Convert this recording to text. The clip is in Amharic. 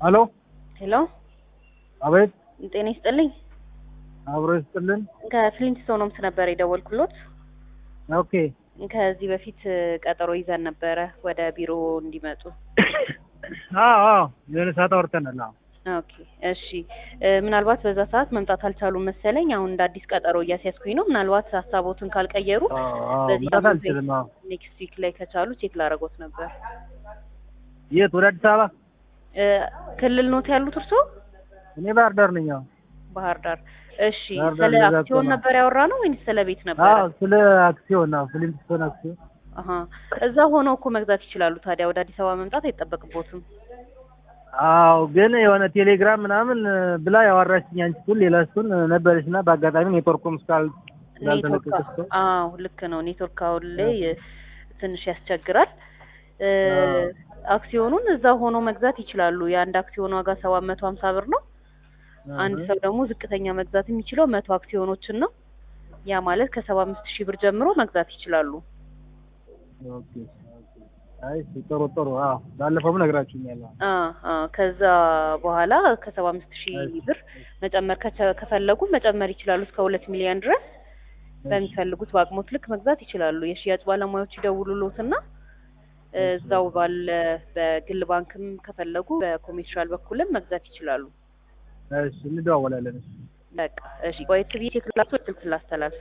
ሄሎ ሄሎ አቤት ጤና ይስጥልኝ። አብሮ ይስጥልን ከፍሊንትስቶንስ ነበር የደወልኩሎት። ኦኬ ከዚህ በፊት ቀጠሮ ይዘን ነበረ ወደ ቢሮ እንዲመጡ። አዎ አዎ የሆነ ሰዓት አውርተናል አዎ ኦኬ እሺ። እ፣ ምናልባት በዛ ሰዓት መምጣት አልቻሉም መሰለኝ። አሁን እንደ አዲስ ቀጠሮ እያስያዝኩኝ ነው። ምናልባት ሀሳቦትን ካልቀየሩ አዎ አዎ በዚህ መጣት ሳምንት አልችልም አዎ ኔክስት ዊክ ላይ ከቻሉ ቼክ ላደርጎት ነበር። የት ወደ አዲስ አበባ እ፣ ክልል ኖት ያሉት እርስዎ? እኔ ባህር ዳር ነኝ አዎ ባህር ዳር። እሺ ባህር ዳር ስለ እንደዛ አክሲዮን ከሆነ- ነበር ያወራ ነው ወይስ ስለ ቤት ነበር? አዎ ስለ አክሲዮን አዎ ፍሊንትስቶን አክሲዮን አሀ እዛ ሆነው እኮ መግዛት ይችላሉ። ታዲያ ወደ አዲስ አበባ መምጣት አይጠበቅቦትም። አዎ ግን የሆነ ቴሌግራም ምናምን ብላ ያወራችኝ አንቺ ቱን ሌላ እሱን ነበረች እና በአጋጣሚ ኔትወርኩም ስካል ኔትወርክ ስላልተለቀቀ እሱ አዎ ልክ ነው። ኔትወርክ አሁን ላይ ትንሽ ያስቸግራል። እ፣ አዎ። አክሲዮኑን እዛ ሆኖ መግዛት ይችላሉ። የአንድ አክሲዮን ዋጋ ሰባት መቶ ሀምሳ ብር ነው። አንድ ሰው ደግሞ ዝቅተኛ መግዛት የሚችለው መቶ አክሲዮኖችን ነው። ያ ማለት ከሰባ አምስት ሺህ ብር ጀምሮ መግዛት ይችላሉ። ኦኬ ኦኬ አይ እሺ፣ ጥሩ ጥሩ አዎ ባለፈውም ነግራችሁኛል አዎ አ አ ከዛ በኋላ ከሰባ አምስት ሺህ ብር መጨመር ከቸ- ከፈለጉ መጨመር ይችላሉ እስከ ሁለት ሚሊዮን ድረስ በሚፈልጉት በአቅሞት ልክ መግዛት ይችላሉ። የሽያጭ ባለሙያዎች ይደውሉሎትና እዛው ባለ በግል ባንክም ከፈለጉ በኮሜርሻል በኩልም መግዛት ይችላሉ። እሺ እንደዋወላለን እሺ በቃ እሺ፣ ቆየት ብዬ ቴክላሱ ስልክ ላስተላልፍ።